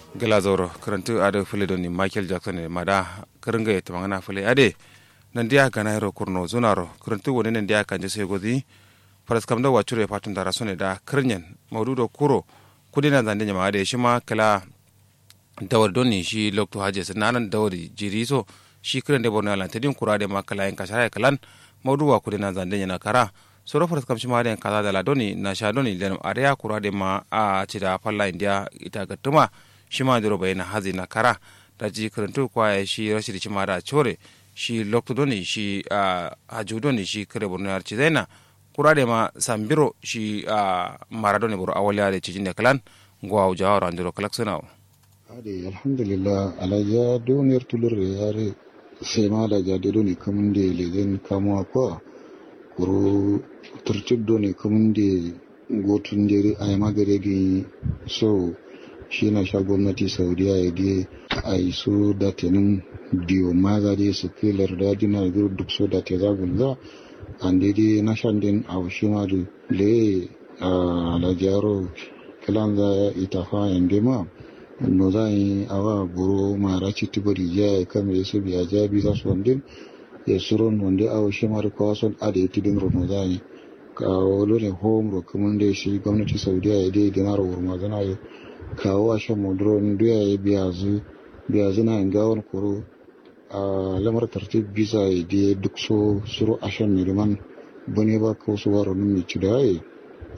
gala zoro karantu ado fule doni michael jackson ne mada karanga ya tamangana fule ade nan dia kana hero kurno zunaro karantu woni nan dia kanje sai godi faras kam da wacure fatun da rasone da kirnyen maududo kuro kudi na zande nyama ade shima kala dawar doni shi lokto haje sananan dawar jiriso shi kiran de borno lan tedin kura de makala en kashara kalan mauduwa kudi na zande nyana kara soro faras kam shima de kaza da la doni na sha doni len area kura de ma a cida falla india ita gatuma shima diro bayna hazi na kara da ji karantu kwa shi rashid shima da chore shi lokto doni shi haju doni shi kare borno yar cizaina kura de ma sambiro shi maradoni boro awaliya de cijin de kalan ngwa jawaro andiro kalaksanao ade alhamdulillah alaja donir tulur yare sai ma da jade doni kamun de lezen kamuwa kwa kuro turtib doni kamun de gotun dere a magare gi so shi na sha gwamnati saudiya ya je a yi so da tenin biyo maza dai su kilar da jina da duk so da te zagun za an daidai na shan din a shi ma da le a lajaro kilan za ya ita fa yan ma no za yi awa buru mara ci tibiri ya yi kama ya su biya ja bi za su wandin ya suron wanda a shi ma da kawason a da ya tidin rono za yi kawo ne home ro kuma da shi gwamnati saudiya ya dai dinar wurma zana yi kawo a shan muduron duya ya biya zu biya zina in gawon kuro a lamar tartib bisa ya je duk so suru a shan miliman bane ba ko su waro nun mai ci da ya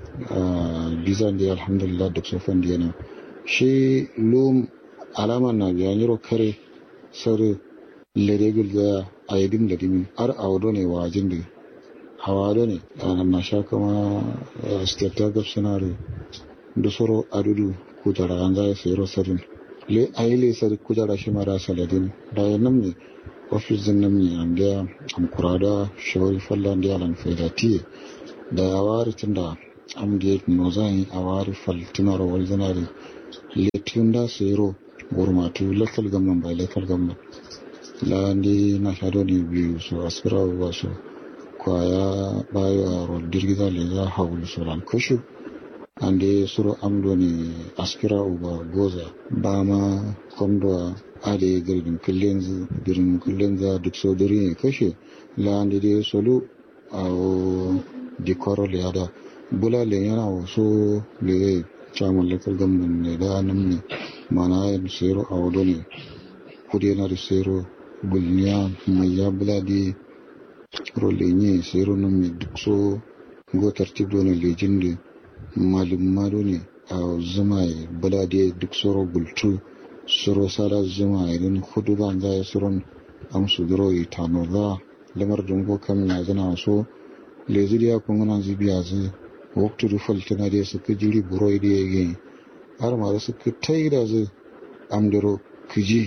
bisa da alhamdulillah duk so fan diana shi lum alama na biya niro kare sare leregul ga ayyadin ladimin har a wado ne wajin da hawa da ne na sha kama state ta gabsanare da soro adudu kujara an za su yi rosarin le a yi lesar kujara shi mara saladin da ya nan ne ofis din nan ne an da am kurada shawari fallan da yalan faidati da ya wari tun da am da no zan a wari faltinar wal zanari le tun da su yi ro gurmatu lakal gamman bai lakal gamman la ndi na shado ne biyu su aspira wasu kwaya bayo a rodirgiza le za haulu suran kushu ande suro amdoni askira uba goza bama komdo ade girdin kullenzu girdin kullenza duk so duri kashe la ande de solu awo di koro le ada bula le yana so le chamun lekal gamban ne da nan ne mana yin sero awo doni kudi na da sero bulniya mai ya bula di role ne sero nan ne duk so go tartib doni lejin da malum mado ne a zuma bala da duk soro bultu soro sara zuma idan hudu ba za ya suron amsu duro yi tano za lamar dungo kam na zana so lezi da kun gana zibiya zu waktu da faltana da suka jiri buro da ya gani har ma da suka tai da zu amdaro kiji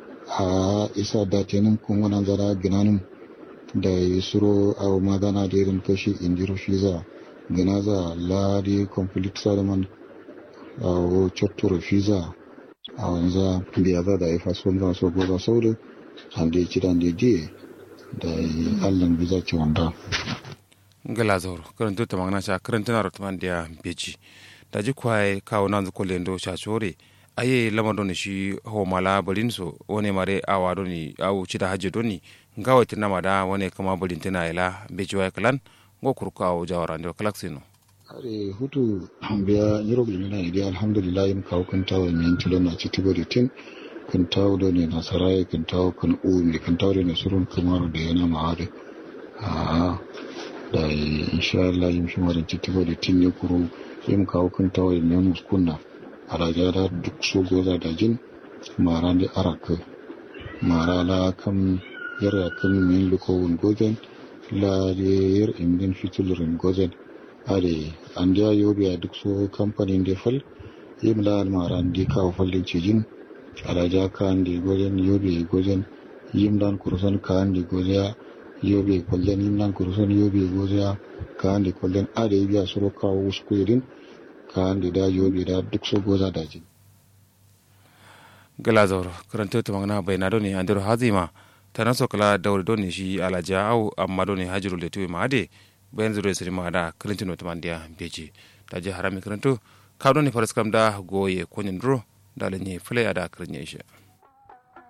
a isa da tenin kun gana zara ginanin da ya suro a magana da irin kashi indiro shi za gana za lari complete salaman a wo cotto fiza a wanza biya za da ifa son za so goza saurin hande kiran da die da allan biza ci wanda gala zauro karanto ta magana sha karanta na rotuman da beji da ji kwaye kawo nan zuko lendo sha chore aye lama doni shi ho mala balin so wone mare awa doni awu cida hajje doni ngawa tina mada wone kama balin tina ila beji waye kalan ngo kurko awo jawara ndo kalaksino are hutu biya yiro gulmina idi alhamdulillah yin kawo kan tawo min tilo na ci tibo tin kan tawo do ne na sarai kan tawo kan u mi kan tawo ne surun kamar da yana ma'ade a da insha Allah yin shi marin ci tibo tin ne kuro yin kawo kan tawo ne muskunna a raja da duk so goza da jin mara da araka mara la kam yara kan min lukowun gozen la yer indin fitulurin gozen are an da yobe a duk so kamfanin da fal yim la almara ndi kawo fallin cijin alaja ka andi gozen yobe gozen yim dan kurson ka andi gozen yobe kollen yim dan kurson yobe gozen ka andi kollen are biya suro kawo uskuirin ka andi da yobe da duk so goza dajin gala zauro karanta ta magana bai na doni andiro hazima ta naso kala dawri doni shi alaja au amma doni hajiru le tuwi ma ade bayan zuro siri ma da clinton wata mandiya beji ta je harami karanto ka doni faras kam da goye konyin duro da lenye fule ada kirnye shi